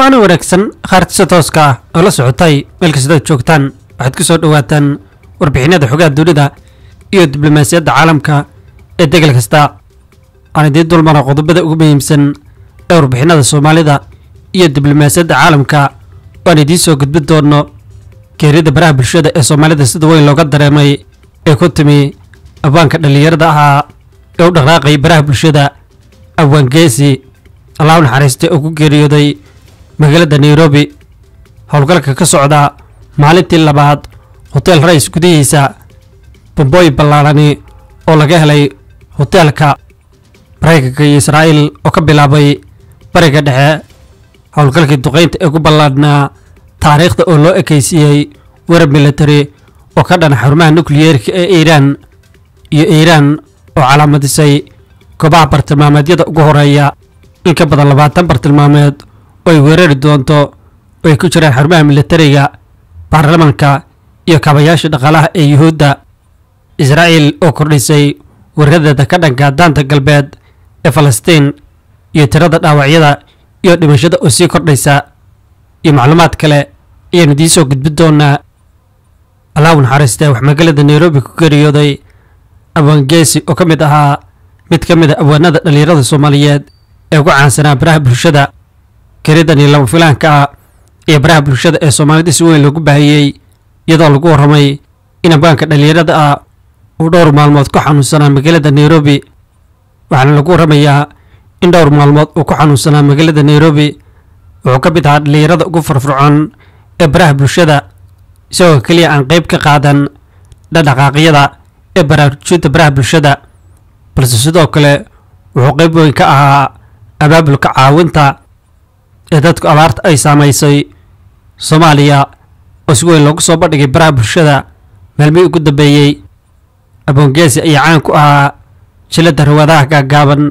waana wanaagsan khaartisa tooska ah oo la socotay meel kastaad joogtaan waxaad ku soo dhowaataan warbixinada xogaha dunida iyo diblomaasiyadda caalamka ee degel kasta aan idiin dulmara qodobada ugu muhiimsan ee warbixinada soomaalida iyo diblomaasiyadda caalamka oo aan idiin soo gudbin doono geerida baraha bulshada ee soomaalida sida weyn looga dareemay ee ku timi abwaanka dhallinyarada ahaa ee u dhaqraaqay baraha bulshada abwaan geesi allah u naxariistay oo ku geeriyooday magaalada nairobi howlgalka ka socda maalintii labaad hotel rais gudihiisa bambooyin ballaarani oo laga helay hoteelka maraykanka iyo israa'iil oo ka bilaabay bariga dhexe howlgalkii duqaynta ee ku ballaadhnaa taariikhda oo loo ekaysiiyey werar military oo ka dhana xarumaha nukliyeerka ee iiraan iyo iiraan oo calaamadisay goobaha bartilmaameedyada ugu horeeya in ka badan labaatan bartilmaameed oo ay weerari doonto oo ay ku jiraan xarumaha militariga baarlamanka iyo kaabayaasha dhaqaalaha ee yuhuudda israa'iil oo kordhisay weeradeeda ka dhanka daanta galbeed ee falastiin iyo tirada dhaawacyada iyo dhimashada oo sii kordhaysa iyo macluumaad kale ayaanu idiin soo gudbin doonaa allahu naxariistee wax magaalada nairobi ku geeriyooday abwaan geesi oo ka mid ahaa mid ka mid a abwaanada dhallinyarada soomaaliyeed ee ugu caansanaa baraha bulshada geridani lama filaanka ah iyo baraha bulshada ee soomaalida si weyn loogu baahiyey iyadoo lagu warramay in abwaanka dhallinyarada ah uu dhowr maalmood ku xanuunsanaa magaalada nairobi waxaana lagu warramayaa in dhowr maalmood uu ku xanuunsanaa magaalada nairobi wuxuu ka mid ahaa dhallinyarada ugu farfircoon ee baraha bulshada isagoo keliya aan qayb ka qaadan dhadhaqaaqyada ee baraarujinta baraha bulshada balse sidoo kale wuxuu qayb weyn ka ahaa abaabulka caawinta ee dadku abaarta ay saamaysay soomaaliya oo si weyn loogu soo bandhigay baraha bulshada maalmihii ugu dambeeyey aboongeesi ayaa caan ku ahaa jilada rawaadaha gaagaaban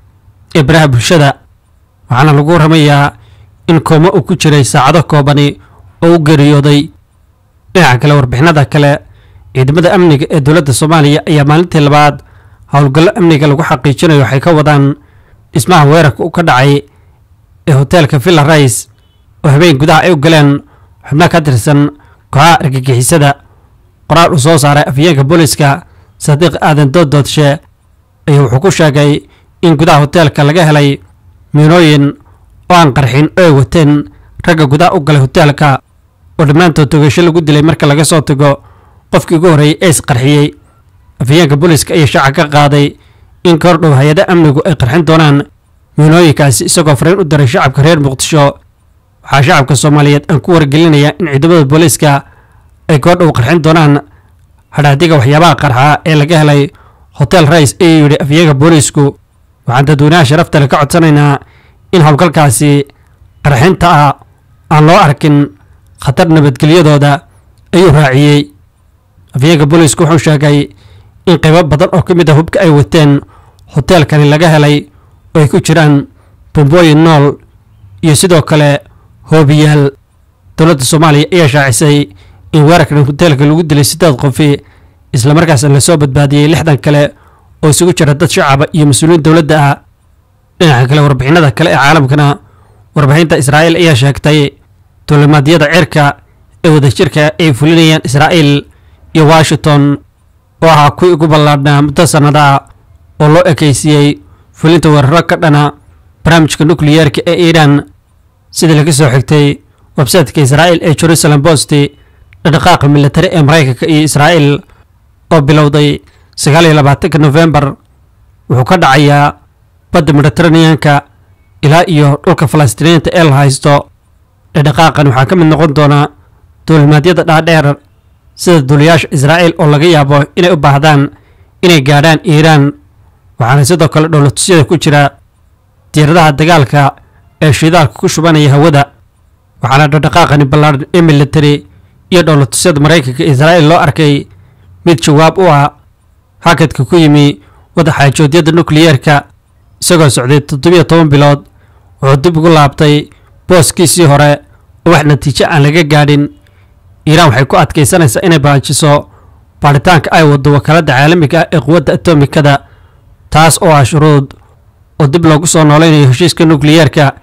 ee baraha bulshada waxaana lagu warramayaa in koomo uu ku jiray saacado koobani oo u geeriyooday dhinaca kale warbixinada kale ciidamada amniga ee dowladda soomaaliya ayaa maalintii labaad howlgallo amniga lagu xaqiijinayo waxay ka wadaan dhismaha weerarka u ka dhacay ee hoteelka villa rais oo habeen gudaha ay u galeen xubno ka tirsan kooxaha argagixisada qoraal uu soo saaray afyeenka booliska sadiiq aadan doodoodshe ayaa wuxuu ku sheegay in gudaha hoteelka laga helay miinooyin oo aan qarxin oo ay wateen ragga gudaha u galay hoteelka oo dhammaantood togasho lagu dilay marka laga soo tago qofkii ugu horreeyey ee isqarxiyey afyeenka booliska ayaa shaaca ka qaaday in ka hordhow hay-ada amnigu ay qarxin doonaan miinooyinkaasi isagoo fariin u diray shacabka reer muqdisho waxaa shacabka soomaaliyeed aan ku wargelinayaa in ciidamada booliiska ay goordhow qarxin doonaan hadhaadiga waxyaabaha qarxa ee laga helay hotel rais ayuu yidhi afyeenka booliisku waxaan dadweynaha sharafta le ka codsanaynaa in howlgalkaasi qarxinta ah aan loo arkin khatar nabadgelyadooda ayuu raaciyey afyeenka booliisku wuxuu sheegay in qaybo badan oo ka mid a hubka ay wateen hoteelkani laga helay oo ay ku jiraan bombooyin nool iyo sidoo kale hoobiyaal dowladda soomaaliya ayaa shaacisay in weerarkan hoteelka lagu dilay siddeed qofi islamarkaasna lasoo badbaadiyey lixdan kale oo isugu jira dad shacaba iyo mas-uuliyiin dowladda ah dhinaca kale warbixinada kale ee caalamkana warbixinta israa'iil ayaa sheegtay duulimaadyada cirka ee wadajirka ay fulinayaan israa'iil iyo washington oo ahaa kuwii ugu ballaadhnaa muddo sannada oo loo ekaysiiyey fulinta weeraro ka dhana barnaamijka nukliyeerka ee iiraan sidii laga soo xigtay websaytka israa'iil ee jerusalem bost dhaqdhaqaaqa militari ee maraykanka iyo israa'iil oo bilowday sagaal iyo labaatanka nofembar wuxuu ka dhacayaa badda mediteraneanka ilaa iyo dhulka falastiiniyiinta ee la haysto dhaqdhaqaaqan waxaa ka mid noqon doona duulimaadyada dhaadheer sida duuliyaasha israa'iil oo laga yaabo inay u baahdaan inay gaadhaan iiraan waxaana sidoo kale dhowlatusyada ku jira diiradaha dagaalka ee shidaalka ku shubanaya hawada waxaana dhaqdhaqaaqani ballaadhan ee militari iyo dhowlatusyada maraykanka israa'iil loo arkay mid jawaab u ah hakadka ku yimi wadaxaajoodyada nukliyeerka isagoo socday toddobiyo toban bilood wuxuu dib ugu laabtay booskiisii hore oo wax natiijo aan laga gaadhin iiraan waxay ku adkaysanaysaa inay baajiso baadhitaanka ay waddo wakaaladda caalamiga ah ee quwadda atomikada taas oo ah shuruud oo dib loogu soo noolaynayo heshiiska nukliyeerka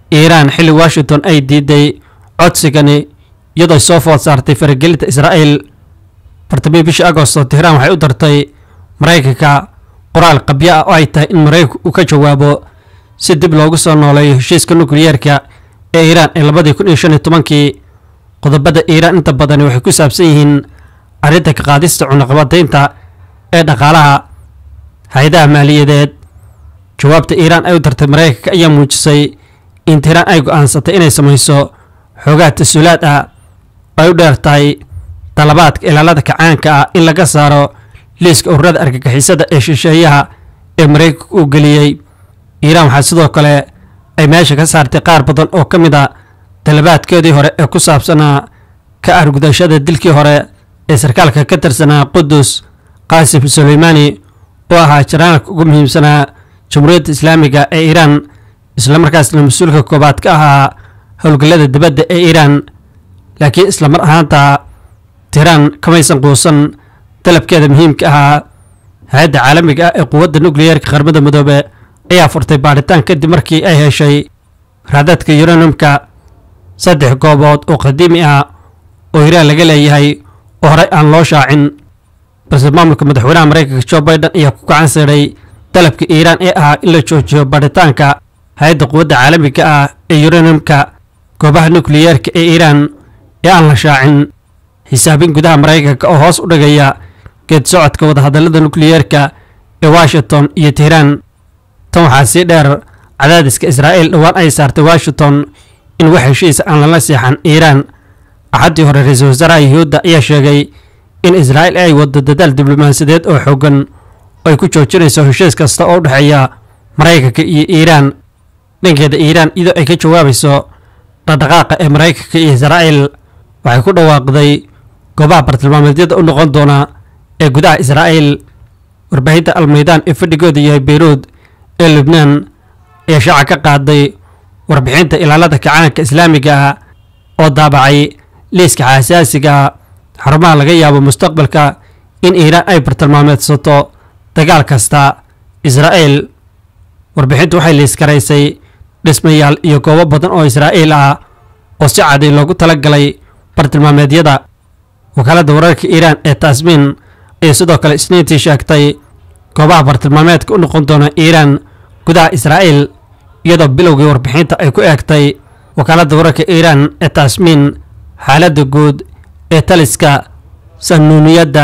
iiraan xilli washington ay diiday codsigani iyadoo soo food saartay faragelinta israa'iil bartamii bishii agosto tehraan waxay u dartay maraykanka qoraal qabyo ah oo ay tahay in maraykanku uu ka jawaabo si dib loogu soo nooleeyo heshiiska nukliyeerka ee iiraan ee labadii kun iyo shan iyo tobankii qodobada iiraan inta badani waxay ku saabsan yihiin arrinta ka qaadista cunaqabadaynta ee dhaqaalaha hay-adaha maaliyadeed jawaabta iiraan ay u dartay maraykanka ayaa muujisay in tehraan ay go'aansatay inay samayso xoogaa tas-uulaad ah ay u dheer tahay dalabaadka ilaalada kacaanka ah in laga saaro liiska ururada argagixisada ee shisheeyaha ee maraykanka uu geliyey iiraan waxaa sidoo kale ay meesha ka saartay qaar badan oo ka mid a dalabaadkeedii hore ee ku saabsanaa ka argudashada dilkii hore ee sarkaalka ka tirsanaa qudus qaasim suleymaani oo ahaa jaraanalka ugu muhiimsanaa jamhuuriyadda islaamiga ee iiraan islamarkaasna mas-uulka koobaad ka ahaa howlgallada dibadda ee iiraan laakiin islamar ahaanta tiiraan kamaysan quusan dalabkeeda muhiimka ahaa hay-adda caalamiga ah ee quwadda nukliyeerka qaramada midoobe ayaa furtay baadhitaan kadib markii ay heshay raadadka yuranumka saddex goobood oo qadiimi ah oo iiraan laga leeyahay oo horey aan loo shaacin balse maamulka madaxweynaha maraykanka jo biden ayaa ku gacan siidhay dalabka iiraan ee ahaa in la joojiyo baadhitaanka hay-adda quwadda caalamiga ah ee yuranumka goobaha nukliyeerka ee iiraan ee aan la shaacin xisaabin gudaha maraykanka oo hoos u dhigaya geed socodka wadahadallada nukliyeerka ee washington iyo tehraan tan waxaa sii dheer cadaadiska israa'iil dhowaan ay saartay washington in wax heshiisa aan lala seexan iiraan axaddii hore ra-iisul wasaaraha yuhuudda ayaa sheegay in israa'iil ay waddo dadaal diblomaasiyadeed oo xoogan oo ay ku joojinayso heshiis kasta oo u dhexeeya maraykanka iyo iiraan dhankeeda iiraan iyadoo ay ka jawaabayso dhaqdhaqaaqa ee maraykanka iyo israa'iil waxay ku dhawaaqday goobaha bartilmaameedyada u noqon doona ee gudaha israa'iil warbaahinta almaydaan ee fadhigooda yahay beyruud ee lubnaan ayaa shaaca ka qaaday warbixinta ilaalada kacaanka islaamiga ah oo daabacay liiska xasaasiga xarumaha laga yaabo mustaqbalka in iiraan ay bartilmaameedsato dagaal kasta israa'iil warbixintu waxay liiskaraysay dhismayaal iyo goobo badan oo israa'iil ah oo si caday loogu talagalay bartilmaameedyada wakaaladda wararka iiraan ee taasmiin ayaa sidoo kale isniintii sheegtay goobaha bartilmaameedka u noqon doona iiraan gudaha israa'iil iyadoo bilowgii warbixinta ay ku eegtay wakaaladda wararka iiraan ee taasmiin xaaladda guud ee taliska sanuuniyadda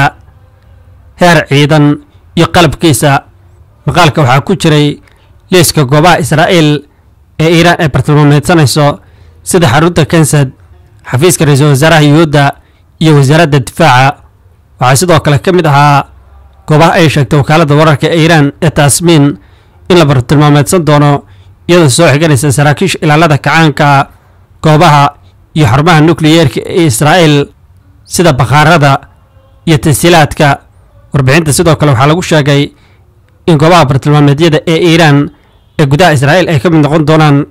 heer ciidan iyo qalabkiisa maqaalka waxaa ku jiray liiska goobaha israa'iil ee iiraan ay bartilmaameedsanayso sida xarunta kansad xafiiska ra-iisul wasaaraha yuhuudda iyo wasaaradda difaaca waxaa sidoo kale ka mid ahaa goobaha ay sheegtay wakaaladda wararka ee iiraan ee taasmiin in la bartilmaameedsan doono iyadoo soo xiganaysa saraakiisha ilaalada kacaanka goobaha iyo xarumaha nukliyeerka ee israa'iil sida bakhaarada iyo tasiilaadka warbixinta sidoo kale waxaa lagu sheegay in goobaha bartilmaameedyada ee iiraan ee gudaha israa'iil ay ka mid noqon doonaan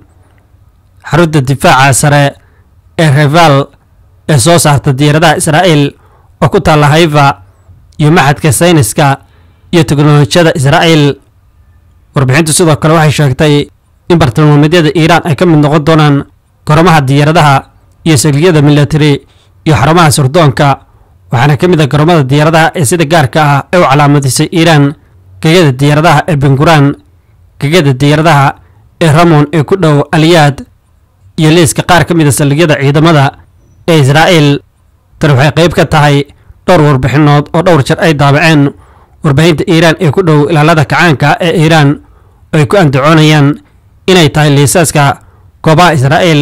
xarunta difaaca sare ee reval ee soo saarta diyaaradaha israa'iil oo ku taalla hayfa iyo maxadka sayniska iyo teknolojiyada israa'iil warbixintu sidoo kale waxay sheegtay in bartilmaameedyada iiraan ay ka mid noqon doonaan garomaha diyaaradaha iyo sagliyada milatari iyo xarumaha surdoonka waxaana ka mid a garoomada diyaaradaha ee sida gaarka ah ee u calaamadisay iiraan gegada diyaaradaha ee benguraan gegada diyaaradaha ee ramon ee ku dhow aliyaad iyo liiska qaar ka mid a saldhigyada ciidamada ee israa'iil tan waxay qayb ka tahay dhowr warbixinood oo dhowr jeer ay daabaceen warbaahinta iiraan ee ku dhow ilaalada kacaanka ee iiraan oo ay ku andacoonayaan inay tahay liisaaska goobaha israa'iil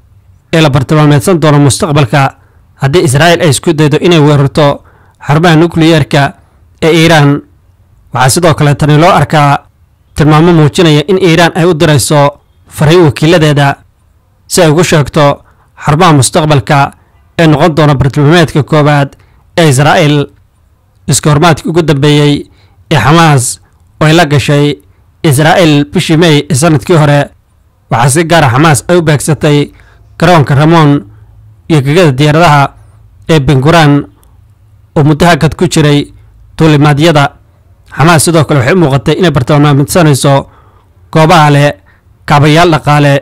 ee la bartilmaameedsan doono mustaqbalka haddii israa'iil ay isku daydo inay weerarto xarumaha nukliyeerka ee iiraan waxaa sidoo kale tani loo arkaa tilmaamo muujinaya in iiraan ay u dirayso fariin wakiiladeeda si ay ugu sheegto xarumaha mustaqbalka ee noqon doona bartilmaameedka koowaad ee israa'iil iska hormaadkii ugu dambeeyey ee xamaas oo ay la gashay israa'iil bishii mey ee sanadkii hore waxaa si gaara xamaas ay u beegsatay garoonka ramon iyo gegada diyaaradaha ee benguraan oo muddo hakad ku jiray duulimaadyada xamaas sidoo kale waxay u muuqatay inay bartilmaamidsanayso goobaha leh kaabayaal dhaqaale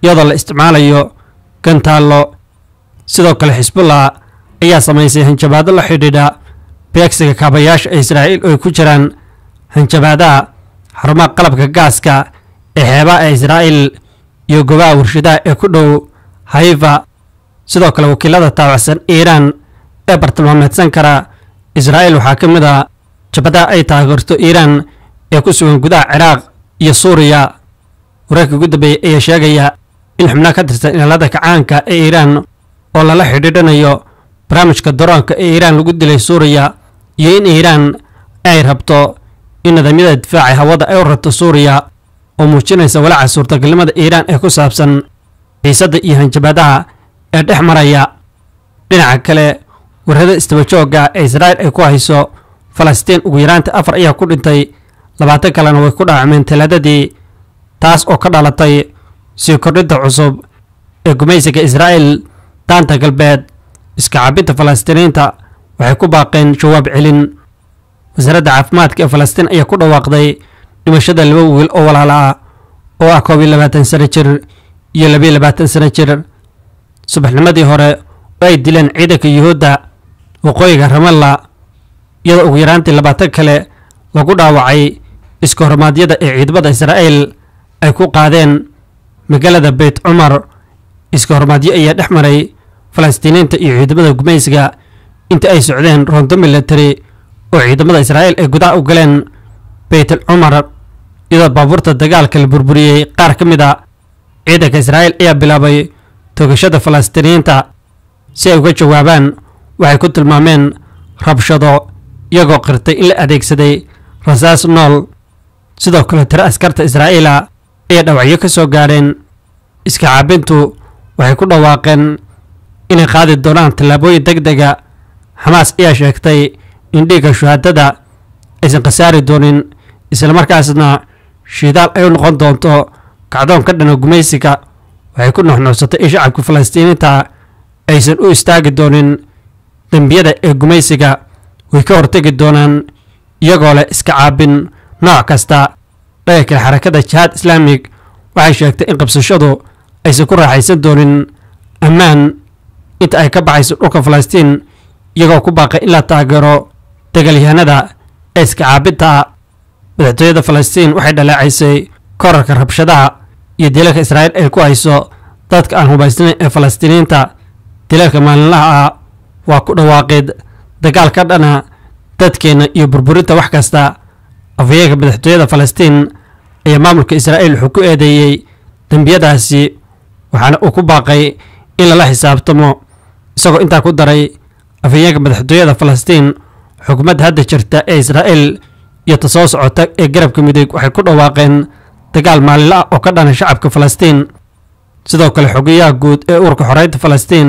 iyadoo la isticmaalayo gantaallo sidoo kale xisbullah ayaa samaysay hanjabaado la xidhiidha beegsiga kaabayaasha ee israa'iil oo ay ku jiraan hanjabaadaha xarumaha qalabka gaaska ee xeebaha ee israa'iil iyo gobaha warshadaha ee ku dhow haifa sidoo kale wakiilada taabacsan iiraan ee bartilmaameedsan kara israa'iil waxaa ka mid ah jabadaha ay taageerto iiraan ee ku sugan gudaha ciraaq iyo suuriya wararkii ugu dambeeyey ayaa sheegaya in xubnaha ka tirsan ilaalada kacaanka ee iiraan oo lala xidhiidhanayo barnaamijka daroonka ee iiraan lagu dilay suuriya iyo in iiraan ay rabto in nidaamyada difaaca hawada ay u rabto suuriya oo muujinaysa walaaca suurtagalnimada iiraan ee ku saabsan xiisadda iyo hanjabaadaha ee dhex maraya dhinaca kale warrada istabajooga ee israa'iil ay ku hayso falastiin ugu yaraanta afar ayaa ku dhintay labaatan kalena way ku dhaawacmeen talaadadii taas oo ka dhalatay sii kordhinta cusub ee gumaysiga israa'iil daanta galbeed iska caabinta falastiiniinta waxay ku baaqeen jawaab celin wasaaradda caafimaadka ee falastiin ayaa ku dhawaaqday dhimashada laba wiil oo walaala ah oo ah koob iyo labaatan sano jir iyo labiyo labaatan sano jir subaxnimadii hore oo ay dileen ciidanka yuhuudda waqooyiga ramalla iyadoo ugu yaraantii labaatan kale lagu dhaawacay iska hormaadyada ee ciidamada israa'iil ay ku qaadeen magaalada beyt cumar iska hormaadyo ayaa dhex maray falastiiniinta iyo ciidamada gumaysiga inta ay socdeen rondo military oo ciidamada israa'iil ay gudaha u galeen beyt al cumar iyadoo baabuurta dagaalka la burburiyey qaar ka mid a ciidanka israa'iil ayaa bilaabay toogashada falastiiniyiinta si ay uga jawaabaan waxay ku tilmaameen rabshado iyagoo qirtay in la adeegsaday rasaas nool sidoo kale tiro askarta israa'iila ayaa dhawacyo ka soo gaadheen iska caabintu waxay ku dhawaaqeen inay qaadi doonaan tallaabooyin deg dega xamaas ayaa sheegtay in dhiigga shuhaadada aysan khasaari doonin islamarkaasna shidaal ay u noqon doonto kacdoon ka dhana gumaysiga waxay ku nuxnuuxsatay in shacabka falastiiniinta aysan u istaagi doonin dembiyada ee gumaysiga way ka hortegi doonaan iyagoo leh iska caabin nooc kasta dhaga kale xarakada jihaad islaamig waxay sheegtay in qabsashadu aysan ku raaxaysan doonin ammaan inta ay ka baxayso dhulka falastiin iyagoo ku baaqay in la taageero dagaalyahanada ee iska caabinta madaxtooyada falastiin waxay dhaleecaysay korarka rabshadaha iyo dilalka israa'iil ay ku hayso dadka aan hubaysnayn ee falastiiniinta dilalka maalinlaha ah waa ku dhawaaqid dagaal ka dhana dadkeenna iyo burburinta wax kasta afhayeenka madaxtooyada falastiin ayaa maamulka israa'iil wuxuu ku eedeeyey dembiyadaasi waxaana uu ku baaqay in lala xisaabtamo isagoo intaa ku daray afhayeenka madaxtooyada falastiin xukuumadda hadda jirta ee israa'iil iyo ta soo socota ee garabka midig waxay ku dhawaaqeen dagaal maalinla ah oo ka dhana shacabka falastiin sidoo kale xogayaha guud ee ururka xoreynta falastiin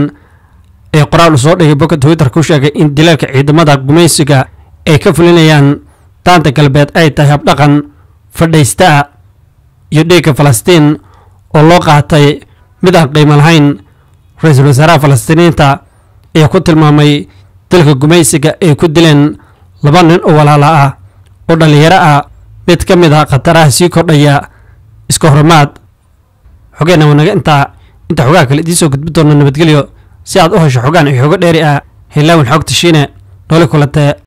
ee qoraal uu soo dhigay bogga twitter ku sheegay in dilalka ciidamada gumaysiga ay ka fulinayaan daanta galbeed ay tahay habdhaqan fadhaystaa iyo dhiigga falastiin oo loo qaatay mid aan qiimo lahayn ra-iisul wasaaraha falastiiniyiinta ayaa ku tilmaamay dalka gumaysiga ay ku dileen laba nin oo walaala ah oo dhallinyaro ah mid ka mid ah khataraha sii kordhaya iska hormaad xogeenna wanaga intaa inta xogaha kale idiin soo gudbi doona nabadgelyo si aad u hesho xogaan iyo xogo dheeri ah heelaawin xogta shiine nooli kulantee